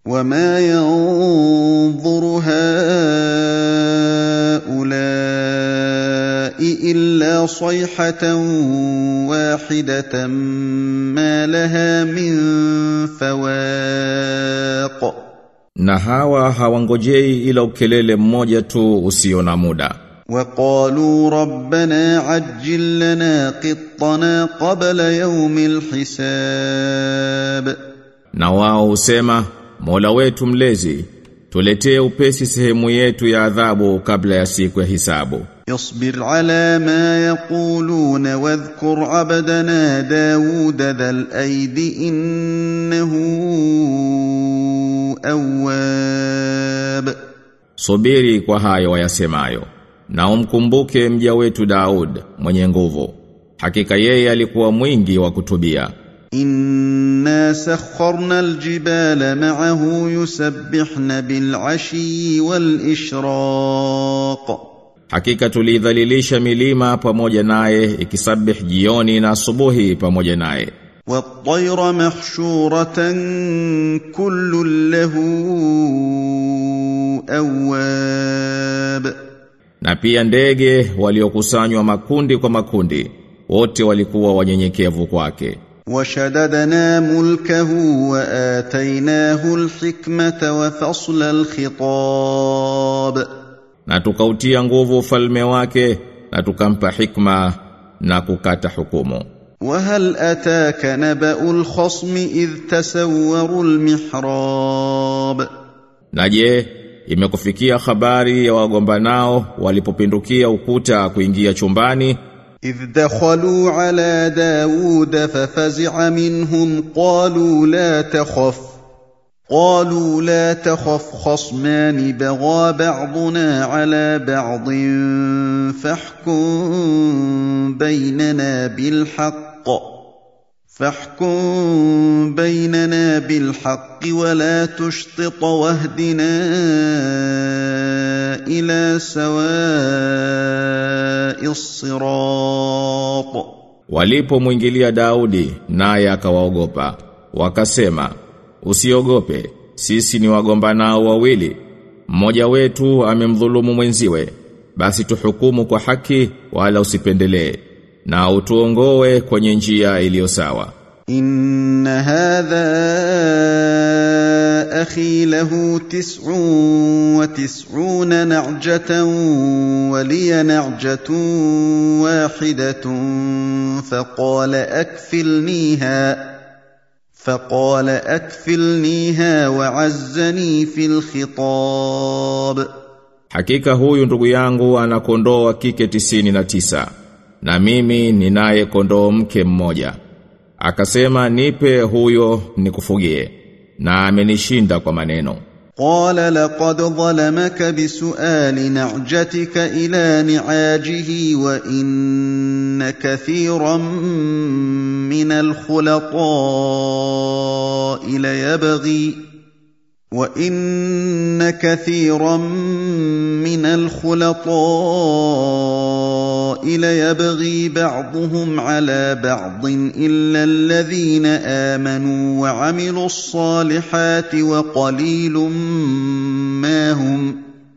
وما ينظر هؤلاء الا صيحه واحده ما لها من فواق Na hawa hawangojei ila ukelele mmoja tu usio na muda. وقالوا ربنا عجل لنا قطنا قبل يوم الحساب Na wao husema, Mola wetu mlezi, tuletee upesi sehemu yetu ya adhabu kabla ya siku ya hisabu. اصبر على ما يقولون واذكر عبدنا داود ذا الأيد إنه أواب Subiri kwa hayo wayasemayo. Na umkumbuke mja wetu Daud mwenye nguvu. Hakika yeye alikuwa mwingi wa kutubia. إنا سخرنا الجبال معه يسبحن بالعشي والإشراق Hakika tulidhalilisha milima pamoja naye ikisabih jioni na asubuhi pamoja naye. والطير محشورة كل له أواب Na pia ndege waliokusanywa makundi kwa makundi wote walikuwa wanyenyekevu kwake. وشددنا ملكه وآتيناه الحكمة وفصل الخطاب Na tukautia nguvu ufalme wake na tukampa hikma na kukata hukumu. وهل أتاك نبأ الخصم إذ تسوروا المحراب Na je, imekufikia habari ya wagombanao walipopindukia ukuta kuingia chumbani إذ دخلوا على داود ففزع منهم قالوا لا تخف قالوا لا تخف خصمان بغى بعضنا على بعض فاحكم بيننا بالحق فاحكم بيننا بالحق ولا تشطط واهدنا إلى سواء الصراط Walipomwingilia Daudi naye akawaogopa wakasema usiogope sisi ni wagombanao wawili mmoja wetu amemdhulumu mwenziwe basi tuhukumu kwa haki wala usipendelee na utuongoe kwenye njia iliyo sawa إن هذا أخي له تسع وتسعون نعجة ولي نعجة واحدة فقال أكفلنيها فقال أكفلنيها وعزني في الخطاب Hakika huyu ndugu yangu ana kondoo wa kike tisini na tisa na mimi ninaye kondoo mke mmoja. Akasema nipe huyo nikufugie na amenishinda kwa maneno. قال لقد ظلمك بسؤال نعجتك الى نعاجه وان كثيرا من الخلطاء ليبغي وان كثيرا من الخلطاء ليبغي بعضهم على بعض الا الذين امنوا وعملوا الصالحات وقليل ما هم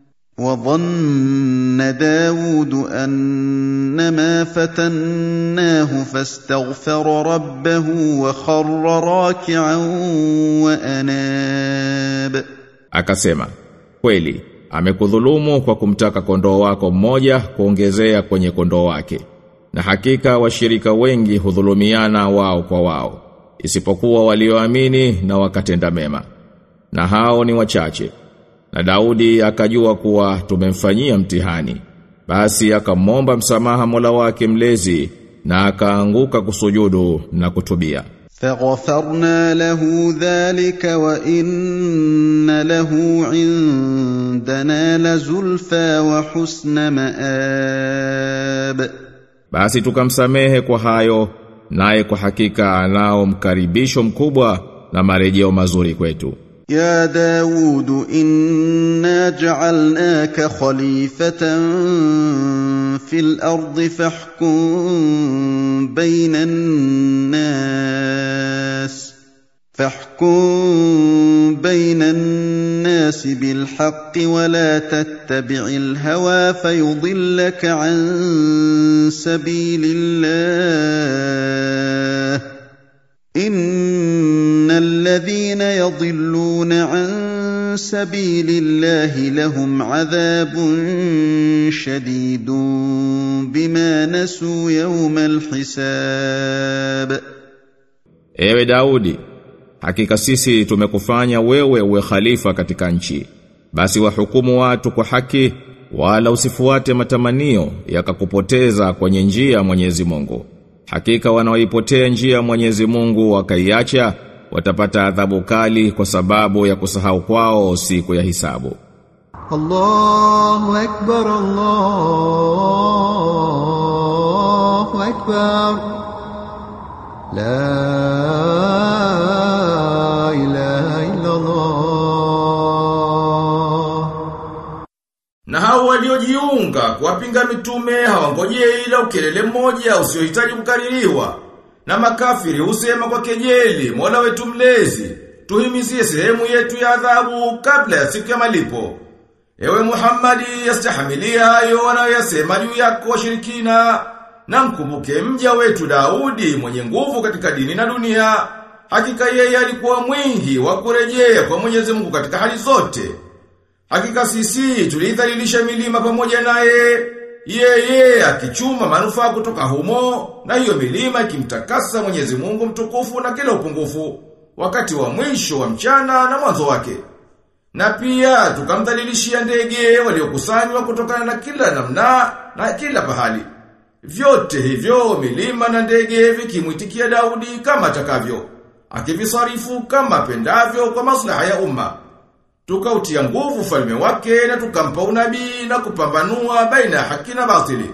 وظن داود انما فتناه فاستغفر ربه وخر راكعا واناب Akasema, kweli, amekudhulumu kwa kumtaka kondoo wako mmoja kuongezea kwenye kondoo wake. Na hakika washirika wengi hudhulumiana wao kwa wao, isipokuwa walioamini na wakatenda mema. Na hao ni wachache. Na Daudi akajua kuwa tumemfanyia mtihani. Basi akamwomba msamaha Mola wake mlezi na akaanguka kusujudu na kutubia. فغفرنا له ذلك وان له عندنا لزلفى وحسن مآب Basi tukamsamehe kwa hayo naye kwa hakika anao mkaribisho mkubwa na marejeo mazuri kwetu. يا داود إنا جعلناك خليفة في الأرض فاحكم بين الناس فاحكم بين الناس بالحق ولا تتبع الهوى فيضلك عن سبيل الله ان الذين يضلون عن سبيل الله لهم عذاب شديد بما نسوا يوم الحساب Ewe Daudi, hakika sisi tumekufanya wewe uwe khalifa katika nchi. Basi wahukumu watu kwa haki wala usifuate matamanio yakakupoteza kwenye njia ya Mwenyezi Mungu. Hakika wanaoipotea njia ya Mwenyezi Mungu wakaiacha watapata adhabu kali kwa sababu ya kusahau kwao siku ya hisabu. الله أكبر الله أكبر لا إله إلا الله Na hao waliojiunga kuwapinga mitume hawangojei ila ukelele mmoja usiohitaji kukaririwa. Na makafiri husema kwa kejeli, Mola wetu mlezi, tuhimizie sehemu yetu ya adhabu kabla ya siku ya malipo. Ewe Muhammadi yastahimilia hayo wanayoyasema juu yako washirikina na mkumbuke mja wetu Daudi mwenye nguvu katika dini na dunia. Hakika yeye alikuwa mwingi wa kurejea kwa Mwenyezi Mungu katika hali zote. Hakika sisi tulidhalilisha milima pamoja naye, yeye akichuma manufaa kutoka humo, na hiyo milima ikimtakasa Mwenyezi Mungu mtukufu na kila upungufu, wakati wa mwisho wa mchana na mwanzo wake. Na pia tukamdhalilishia ndege waliokusanywa kutokana na kila namna na kila pahali. Vyote hivyo milima na ndege vikimwitikia Daudi kama atakavyo, akivisarifu kama pendavyo kwa maslaha ya umma. Tukautia nguvu falme wake na tukampa unabii na kupambanua baina ya haki na batili.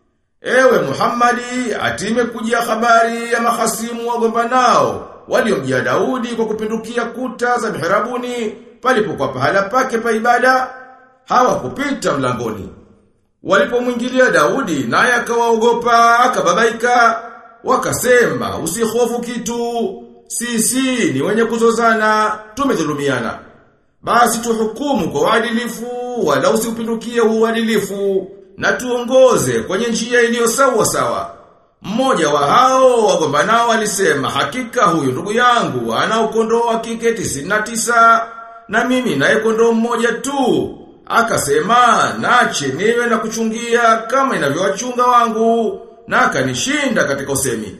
Ewe Muhammadi, atime kujia habari ya mahasimu wagombanao waliomjia Daudi kwa kupindukia kuta za mihrabuni palipokuwa pahala pake pa ibada hawakupita mlangoni. Walipomwingilia Daudi naye akawaogopa akababaika wakasema usihofu kitu sisi ni wenye kuzozana tumedhulumiana basi tuhukumu kwa uadilifu wala usiupindukie uadilifu na tuongoze kwenye njia iliyo sawa sawa. Mmoja wa hao wagombanao alisema hakika huyu ndugu yangu ana ukondoo wa kike 99 na mimi naye kondoo mmoja tu. Akasema nache niwe na kuchungia kama inavyowachunga wangu na akanishinda katika usemi.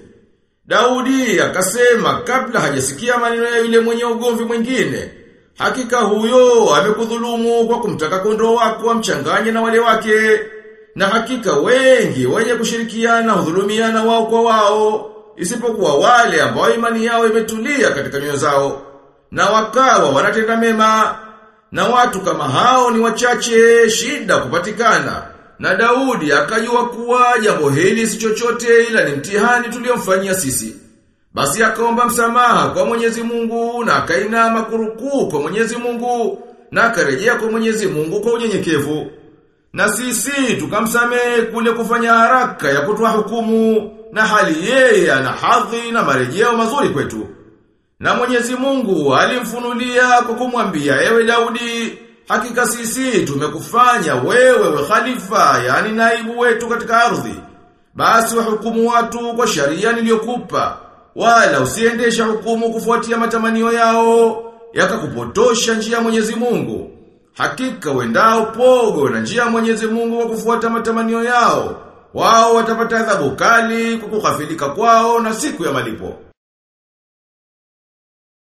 Daudi akasema kabla hajasikia maneno ya yule mwenye ugomvi mwingine Hakika huyo amekudhulumu kwa kumtaka kondoo wako amchanganye na wale wake. Na hakika wengi wenye kushirikiana hudhulumiana wao kwa wao, isipokuwa wale ambao imani yao imetulia katika nyoyo zao. Na wakawa wanatenda mema. Na watu kama hao ni wachache shida kupatikana. Na Daudi akajua kuwa jambo hili si chochote ila ni mtihani tuliomfanyia sisi. Basi akaomba msamaha kwa Mwenyezi Mungu na akainama kurukuu kwa Mwenyezi Mungu na akarejea kwa Mwenyezi Mungu kwa unyenyekevu. Na sisi tukamsamehe kule kufanya haraka ya kutoa hukumu na hali yeye ana hadhi na marejeo mazuri kwetu. Na Mwenyezi Mungu alimfunulia kwa kumwambia ewe Daudi, hakika sisi tumekufanya wewe we khalifa, yani naibu wetu katika ardhi. Basi wahukumu watu kwa sharia niliyokupa wala usiendesha hukumu kufuatia matamanio yao yakakupotosha njia ya Mwenyezi Mungu. Hakika wendao pogo na njia ya Mwenyezi Mungu kwa kufuata matamanio yao, wao watapata adhabu kali kwa kughafilika kwao na siku ya malipo.